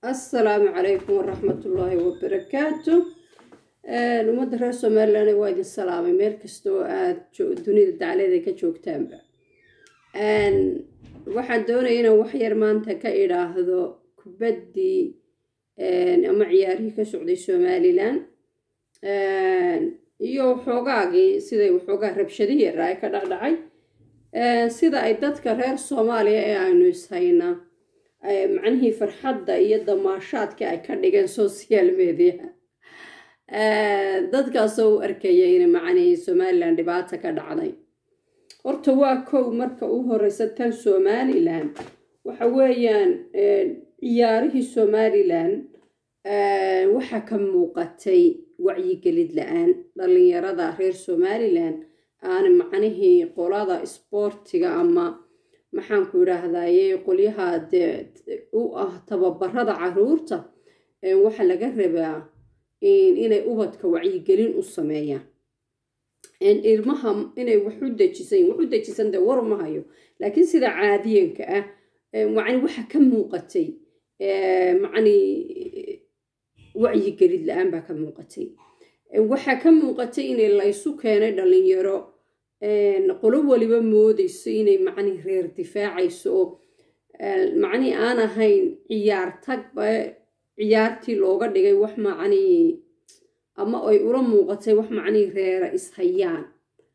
assalaamu calaykum waraxmatullaahi wabarakaatu ummadda reer somalilan waa idin salaamay meel kasta oo aada dunida dacleeda ka joogtaanba waxaan doonaya inaan waxyar maanta ka idhaahdo kubaddii ama ciyaarihii ka socday somalilan iyo waxoogaagii siday waxoogaa rabshadihii yaraa ka dhacdhacay sida ay dadka reer soomaaliya ee aynu ishaynaa macnihii farxadda iyo damaashaadka ay ka dhigeen social media dadkaasoo u arkaya in macnihii somalilan dhibaata ka dhacday horta waa kow marka u horeysa tan somalilan waxa weeyaan ciyaarihii somalilan waxaa ka muuqatay wacyigelid la-aan dhalinyarada reer somalilan aan macnihii qolada isboortiga ama maxaanku idhaahdaye qolyaha dee u ah tababarada caruurta waxaa laga rabaa inay ubadka wacyigelin u sameeyaan ilmaha inay wax u dejisan wax u dejisan dee war ma hayo laakiin sida caadiyanka ah macni waxa ka muuqatay macni wacyigelid la-aan baa ka muuqatay waxaa ka muuqatay inay laysu keenay dhalinyaro qolo waliba moodeyso inay macni reer difaacayso oo macni aan ahayn ciyaar tagba ciyaartii looga dhigay wax macni ama ay ula muuqatay wax macnii reera ishayaan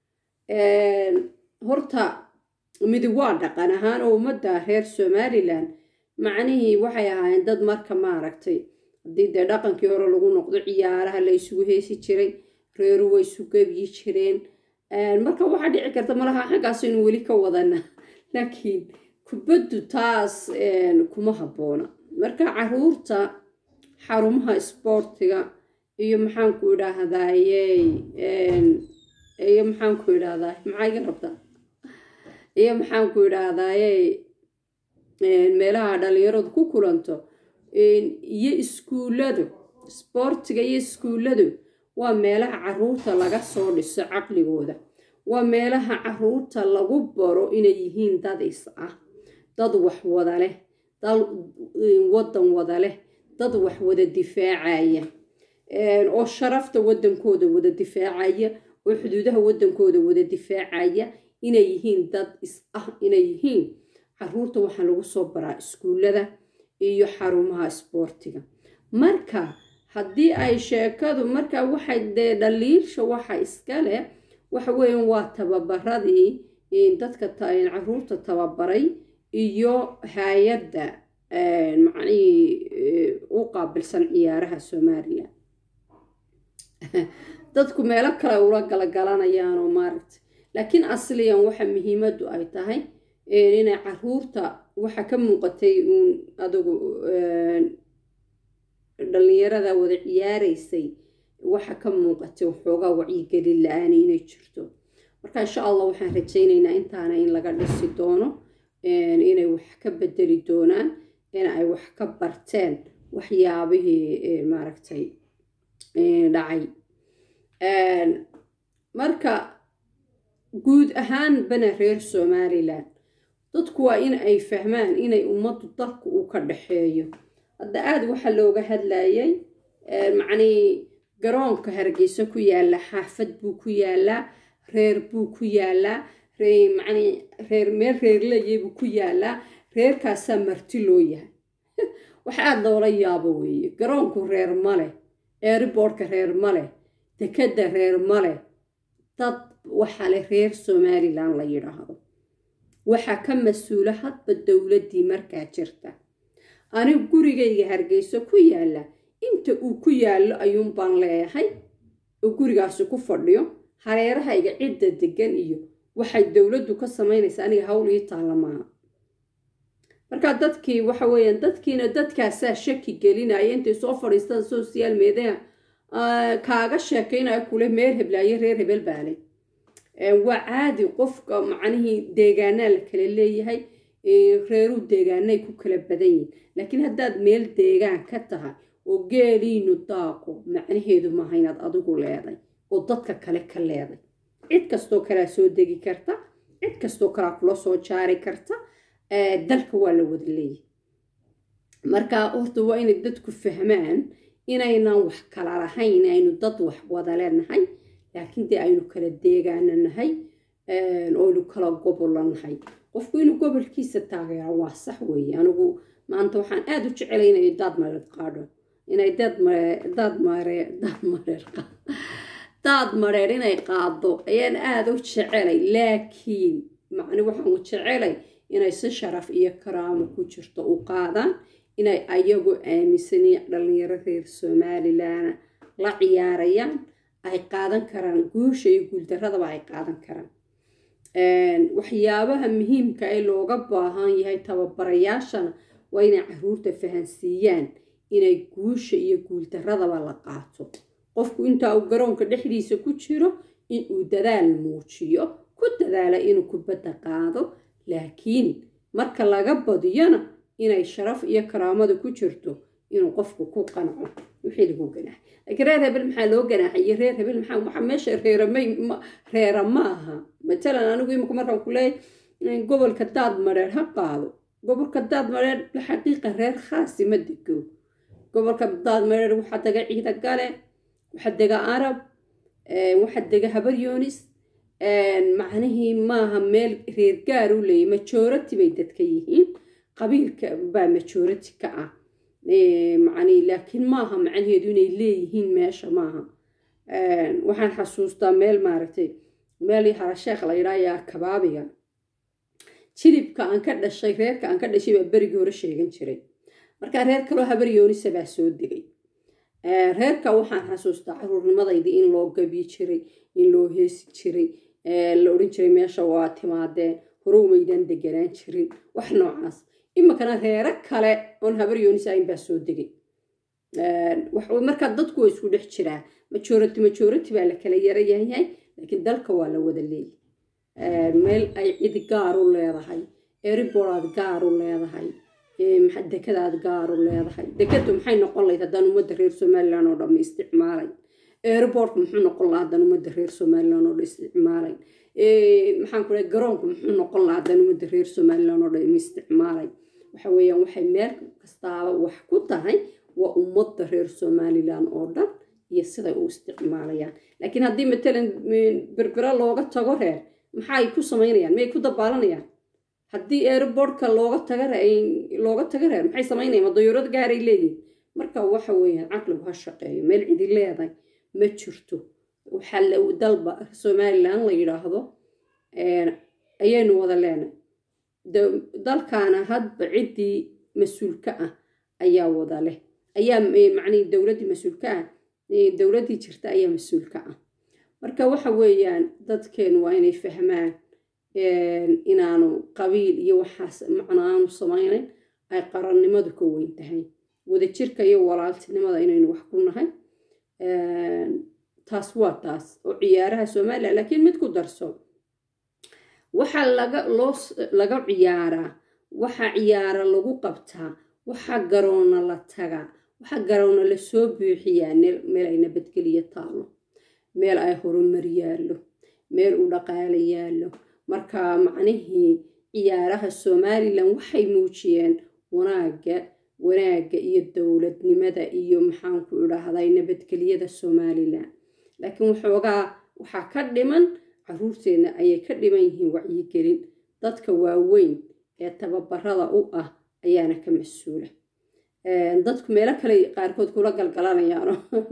horta midi waa dhaqan ahaan oo ummadda reer somalilan macnihii waxay ahaayeen dad marka maaragtay haddii dee dhaqankii hore lagu noqdo ciyaaraha la isugu heesi jiray reeru way isu gebyi jireen marka waxaa dhici karta malaha xaggaasaynu weli ka wadana laakiin kubaddu taas kuma habboona marka caruurta xarumaha isboortiga iyo maxaanku idhaahdaye iyo maxaanku idhahdaa maxaa iga rabtaa iyo maxaanku idhaahdaye meelaha dhalinyaradu ku kulanto iyo iskuulladu isboortiga iyo iskuulladu waa meelaha caruurta laga soo dhiso caqligooda waa meelaha caruurta lagu baro inay yihiin dad is ah dad wax wada leh dad waddan wada leh dad wax wada difaacaya oo sharafta waddankooda wada difaacaya oo xuduudaha waddankooda wada difaacaya inay yihiin dad is ah inay yihiin caruurta waxaa lagu soo baraa iskuullada iyo xarumaha isboortiga marka haddii ay sheekadu marka waxay dee dhaliilsha waxa iska leh waxa weeyaan waa tababaradii dadka caruurta tababaray iyo hay-adda macnihii u qaabilsan ciyaaraha somalilan dadku meelo kale ula galagalanayaan oo maaragtay laakiin asliyan waxa muhiimaddu ay tahay inay caruurta waxa ka muuqatay uun adigu dhalinyarada wada ciyaaraysay waxa ka muuqatay waxoogaa wacyigelin la-aani inay jirto marka insha allah waxaan rajaynaynaa intaana in laga dhisi doono inay wax ka bedeli doonaan in ay wax ka barteen waxyaabihii maaragtay dhacay marka guud ahaan bana reer somalilan dadku waa in ay fahmaan inay ummaddu dalku uu ka dhaxeeyo hadda aada waxaa looga hadlayay macnii garoonka hargeysa ku yaalla xaafad buu ku yaallaa reer buu ku yaallaa manii reer meel reerleeyay buu ku yaallaa reerkaasaa marti loo yahay wax aada loola yaabo weeye garoonku reer ma leh eeriboorhka reer ma leh dekadda reer ma leh dad waxaa leh reer somalilan la yidhaahdo waxaa ka mas-uula hadba dowladdii markaa jirta anigu gurigayga hargeyso ku yaalla inta uu ku yaallo ayuun baan leeyahay oo gurigaasi ku fadhiyo hareerahayga cidda degan iyo waxay dowladdu ka samaynaysaa aniga hawl ii taalla maaha markaa dadkii waxa weeyaan dadkiina dadkaasaa shaki gelinaya intay soo fadhiistaan social media kaaga sheekaynaya kule meel heblaayo reer hebel baale waa caadi qofka macnihii deegaanaa la kala leeyahay reeruu deegaanay ku kala badan yihin laakiin haddaad meel deegaan ka tahay oo geeliinu daaqo macnaheedu maaha inaad adigu leeday oo dadka kale ka leeday cid kastoo kalea soo degi karta cid kastoo kalea kula soo jaari karta dalka waa la wada leeyahay marka horta waa inay dadku fahmaan inaynan wax kala lahayn aynu dad wax wada leenahay laakiin dee aynu kala deegaana nahay oynu kala gobola nahay qofku inuu gobolkiisa taageera waa sax weeye anigu maanta waxaan aada u jecelay inay daad mareer qaadho inay daad mareer daad mareer daad mareer daad mareer inay qaado ayaan aada u jecelay laakiin macni waxaan u jecelay inay si sharaf iyo karaamo ku jirto u qaadaan inay ayagu aaminsanaya dhalinyaro reer somalilan la ciyaarayaan ay qaadan karaan guusha iyo guuldaradaba ay qaadan karaan waxyaabaha muhiimka ee looga baahan yahay tababarayaashana waa inay caruurta fahansiiyaan inay guusha iyo guuldaradaba la qaato qofku intaa uu garoonka dhexdiisa ku jiro inuu dadaal muujiyo ku dadaala inuu kubadda qaado laakiin marka laga badiyona inay sharaf iyo karaamada ku jirto inuu qofku ku qanco wixii lagu ganaaxay laakiin reer hebel maxaa loo ganaaxay iyo reer hebel maxaa waxa meesha reeramay reera ma aha matalan anigu imika markaan ku leeyahay gobolka daad mareer ha qaado gobolka daad mareer xaqiiqa reer khaasi ma dego gobolka daad mareer waxaa dega ciida gale waxaa dega arab waxaa dega habar yoonis macnihii maaha meel reer gaar u leeyahy majority bay dadka yihiin qabiilka baa majority ka ah macni laakiin maaha macnaheedu inay leeyihiin meesha maaha waxaan xasuustaa meel maaragtay meel harasheekh la yidhaayaa kabaabiga jilibka aan ka dhashay reerka aan ka dhashay baa berigii hore sheegan jiray markaa reer kaloo habar yoonisa baa soo degay reerka waxaan xasuustaa caruurnimadaydi in loo gabi jiray in loo heesi jiray la odhan jiray meesha waa timaadeen hore umaydaan deganaan jirin wax noocaas iminkana reero kale oon habar yoonisayn baa soo degay markaa dadku waa isku dhex jiraa majority majority baa la kala yara yahay laakiin dalka waa la wada leeyahy meel ay cidi gaar u leedahay eriboraad gaar u leedahay dekadaad gaar u leedahay dekadu maxay noqon lahayd haddaan ummadda reer somalilan oo dhamma isticmaalay airbortka muxuu noqon lahaa haddaan ummadda reer somalilan oo dhan isticmaalay maxaan ku dhahay garoonku muxuu noqon lahaa haddaan ummadda reer somalilan oo dhan isticmaalay waxa weeyaan waxay meel kastaaba wax ku tahay waa ummadda reer somalilan oo dhan iyo siday u isticmaalayaan laakiin haddii matalan berbera looga tago reer maxaay ku samaynayaan miyay ku dabaalanayaan haddii airbortka looga taga looga taga reer maxay samaynayaan ma dayuurad gaaray leeyihin marka waxa weeyaan caqligu ha shaqeeyo meel cidi leedahay ma jirto waxaa dalba somalilan la yidhaahdo ayaynu wada leenahay dalkaana hadba ciddii mas-uulka ah ayaa wada leh ayaa macnihi dowladdii mas-uulka ah dowladdii jirta ayaa mas-uulka ah marka waxa weeyaan dadkeenu waa inay fahmaan inaanu qabiil iyo waxaas macno aanu samaynayn ay qarannimadu ka weyn tahay wadajirka iyo walaaltinimada inaynu wax ku nahay taas waa taas oo ciyaaraha somalilan laakiin mid ku darso waxaa laga loo laga ciyaaraa waxaa ciyaara lagu qabtaa waxaa garoona la tagaa waxaa garoona lasoo buuxiyaa meel ay nabadgeliyo taallo meel ay horumar yaallo meel u dhaqaalo yaallo marka macnihii ciyaaraha somalilan waxay muujiyeen wanaagga wanaagga iyo dowladnimada iyo maxaanku idhaahday nabadgelyada somalilan laakiin waxoogaa waxaa ka dhiman caruurteenna ayay ka dhiman yihiin wacyigelin dadka waaweyn ee tababarada u ah ayaana ka mas-uula dadku meelo kale qaarkood kula galgalanayaano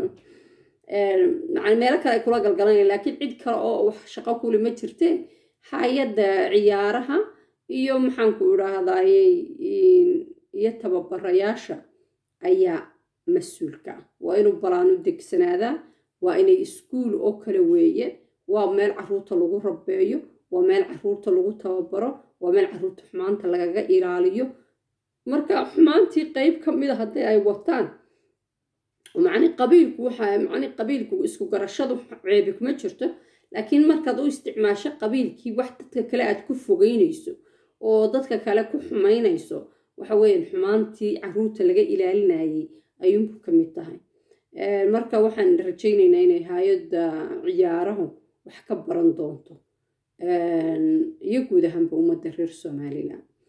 meelo kale ay kula galgalanayaan laakiin cid kale oo wax shaqo kuli ma jirteen hay-adda ciyaaraha iyo maxaanku idhaahdayy iyo tababarayaasha ayaa mas-uulka ah waa inuu balaan u degsanaadaa waa inay iskuul oo kale weeye waa meel caruurta lagu rabeeyo waa meel caruurta lagu tababaro waa meel caruurta xumaanta lagaga ilaaliyo marka xumaantii qeyb ka mid a haddii ay wataan macni qabiilku waxaa macni qabiilku isku garashadu ceebi kuma jirto laakiin markaad u isticmaasho qabiilkii wax dadka kale aad ku fogeynayso oo dadka kale ku xumaynayso waxa weeyaan xumaantii caruurta laga ilaalinayay ayuunbu ka mid tahay marka waxaan rajaynaynaa inay hay-adda ciyaarahu wax ka baran doonto iyo guud ahaanba ummadda reer somalilan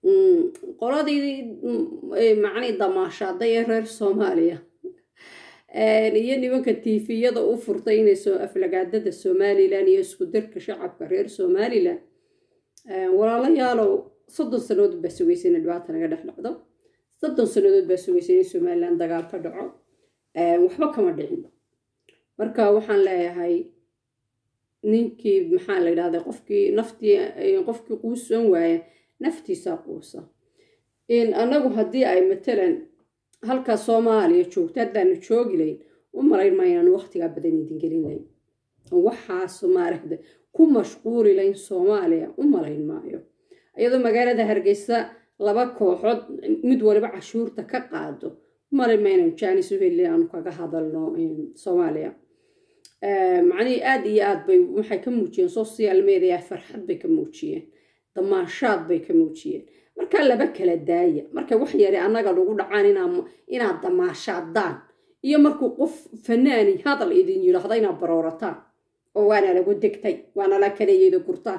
qoladii macnii damaashaaday ee reer soomaaliya iyo nimanka tiifiyada u furtay inay soo aflagaadada somalilan iyo isku dirka shacabka reer somalilan walaalayaalow soddon sannadood baa sugaysa ina dhibaata naga dhex dhacdo soddon sannadood baa sugaysa in somalilan dagaal ka dhaco waxba kama dhicin marka waxaan leeyahay ninkii maxaa la yidhahda qofkii naftii qofkii quusan waaya naftiisaa quusa annagu haddii ay matalan halka soomaaliya joogto haddaanu joogi layn u malayn maayaan waqtigaa badan idin gelin layn waxaas maaragta ku mashquuli layn soomaaliya u malayn maayo iyadoo magaalada hargeysa laba kooxood mid waliba cashuurta ka qaado u malayn maaynan jaanis u heli aanu kaga hadalno soomaaliya macnihii aada iyo aad bay waxay ka muujiyeen social media farxad bay ka muujiyeen damaashaad bay ka muujiyeen markaa laba kala daaya marka wax yare annaga lagu dhacaan inaad damaashaadaan iyo markuu qof fanaani hadal idin yidhaahda inaad baroorataan oo waana lagu degtay waana la kaleyeeda gurtaan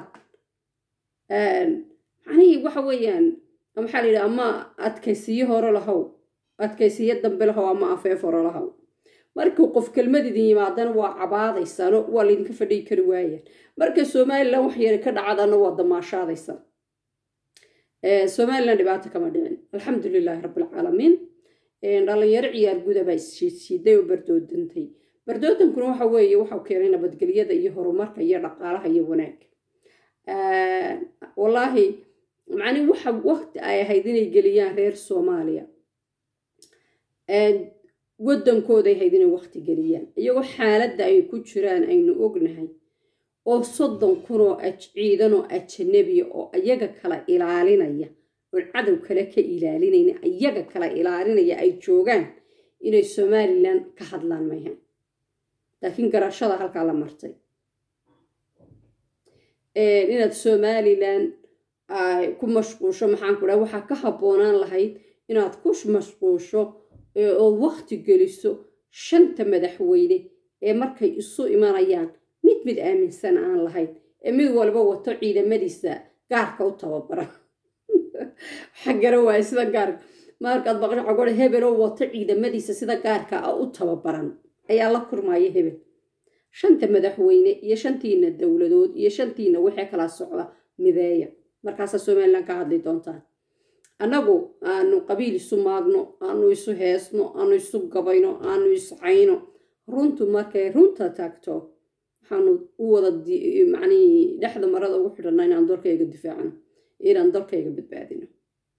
macnihii waxa weeyaan maxaa la yidhi ama adkaysiyo hore lahow adkaysiyo dambe lahow ama afeef hore lahow markuu qof kelmad idin yimaadana waa cabaadaysaan waa laydinka fadhigi kari waayaan marka somalilan wax yare ka dhacadana waa damaashaadaysaan somalilan dhibaato kama dhicin alxamdu lilaahi rabbilcaalamiin dhalinyaro ciyaar guda baa isshiiday oo bardoodantay bardoodankuna waxa weeye waxau keenay nabadgelyada iyo horumarka iyo dhaqaalaha iyo wanaagga wallaahi macnii waxa waqti ay ahayd inay geliyaan reer soomaaliya waddankooday ahayd inay waqti geliyaan iyagoo xaaladda ay ku jiraan aynu ognahay oo soddon kunoo ciidanoo ajanabiya oo iyaga kala ilaalinaya oo cadow kale ka ilaalinayna iyaga kala ilaalinaya ay joogaan inay somalilan ka hadlaan mayhan laakiin garashada halkaa la martay inaad somalilan ku mashquusho maxaan ku dhaha waxaa ka habboonaan lahayd inaad ku mashquusho oo waqti geliso shanta madaxweyne ee markay isu imanayaan mid mid aaminsan aan lahayn ee mid walba wato ciidamadiisa gaarka u tababaran waxaa gara waaya sida gaarka markaad baqsho cagore hebeloo wato ciidamadiisa sida gaarka ah u tababaran ayaa la kurmaya hebel shanta madaxweyne iyo shantiina dowladood iyo shantiina wixii kala socda mideeya markaasaa somalilan ka hadli doontaan annagu aanu qabiil isu maagno aanu isu heesno aanu isu gabayno aanu iscayno runtu markay runta taagto waxaanu u wada macnii dhexda marada ugu xidhanna inaan dalkayga difaacno inaan dalkayga badbaadino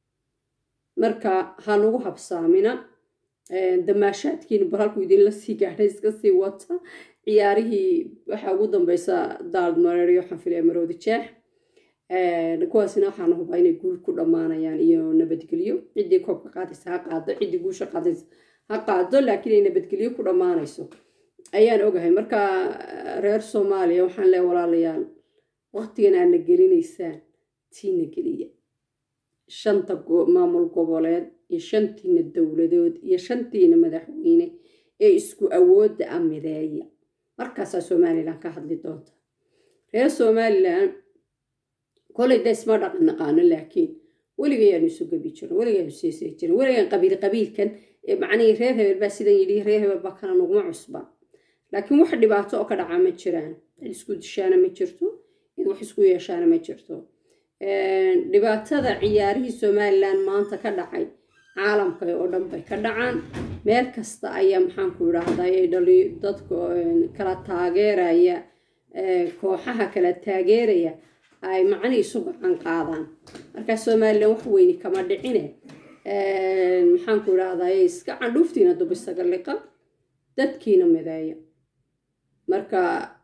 marka hanugu habsaamina damaashaadkiina bal halkuu idinla sii gaadhay iska sii wata ciyaarihii waxaa ugu dambeysa daald mareeriyo waxaan filaya maroodi jeex kuwaasina waxaan hubaa inay guul ku dhammaanayaan iyo nabadgelyo ciddii koobka qaadaysa ha qaado ciddii guusha qaadaysa ha qaado laakiin ay nabadgelyo ku dhammaanayso ayaan ogahay marka reer soomaaliya waxaan leeya walaalayaal waqtigan aadna gelinaysaan tiina geliya shanta maamul goboleed iyo shantiina dowladood iyo shantiina madaxweyne ee isku awoodda a mideeya markaasaa somalilan ka hadli doonta reer somalilan kolay da isma dhaqan naqaano laakiin weligayaanu isu gabi jirin weligayaanu seesay jirin weligaan qabiil qabiilkan macnihii reer hebel baa sidan yidhi reer hebel baa kana naguma cusba laakiin wax dhibaato oo ka dhacaa ma jiraan cid isku dishaana ma jirto cid wax isku yeeshaana ma jirto dhibaatada ciyaarihii somalilan maanta ka dhacay caalamka oo dhan bay ka dhacaan meel kasta ayaa maxaanku idhaahday dhali dadka kala taageeraya kooxaha kala taageeraya ay macni isu gacan qaadaan markaa somalilan wax weyni kama dhicine maxaanku idhaahday iska candhuuftiina dubisaga liqa dadkiina mideeya marka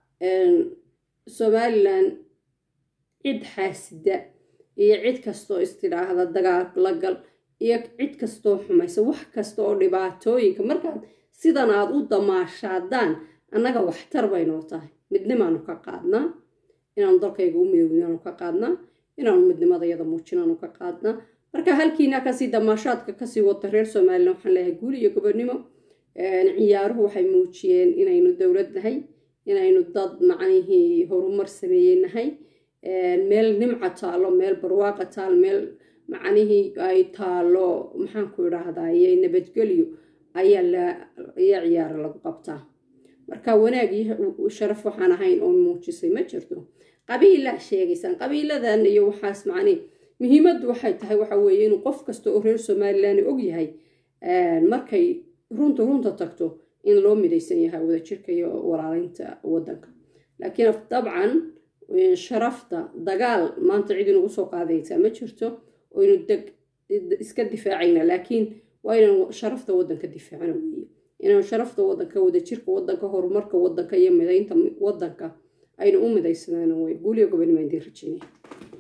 somalilan cid xaasida iyo cid kastoo istidhaahda dagaal la gal iyo cid kastoo xumaysa wax kasta oo dhibaatooyinka markaad sidan aad u damaashaadaan annaga waxtar baynoo tahay midnimaanu ka qaadnaa inaanu dalkayga u midoobnaanu ka qaadnaa inaanu midnimadayada muujinaanu ka qaadnaa marka halkiina kasii damaashaadka kasii wata reer somalilan waxaan leeyahay guul iyo gobonimo ciyaaruhu waxay muujiyeen inaynu dowlad nahay inaynu dad macnihii horumar sameeyey nahay meel nimca taalo meel barwaaqa taal meel macnihii ay taalo maxaanku idhaahdaye nabadgelyo ayaa laya ciyaara lagu qabtaa marka wanaag iyo sharaf waxaan ahayn oo muujisay ma jirto qabiilaa sheegaysaan qabiiladan iyo waxaas macnii muhiimaddu waxay tahay waxa weeye inuu qof kasta oo reer somalilan og yahay markay runta runta tagto in loo midaysan yahay wadajirka iyo walaaleynta wadanka laakiin dabcan sharafta dagaal maanta cid inugu soo qaadaysaa ma jirto oo inu deg iska difaacayna laakiin waa inaan sharafta wadanka difaacno weeye inaan sharafta wadanka wadajirka wadanka horumarka wadanka iyo midaynta wadanka aynu u midaysanaano wey guuliyo gobonimo indii rajeynaya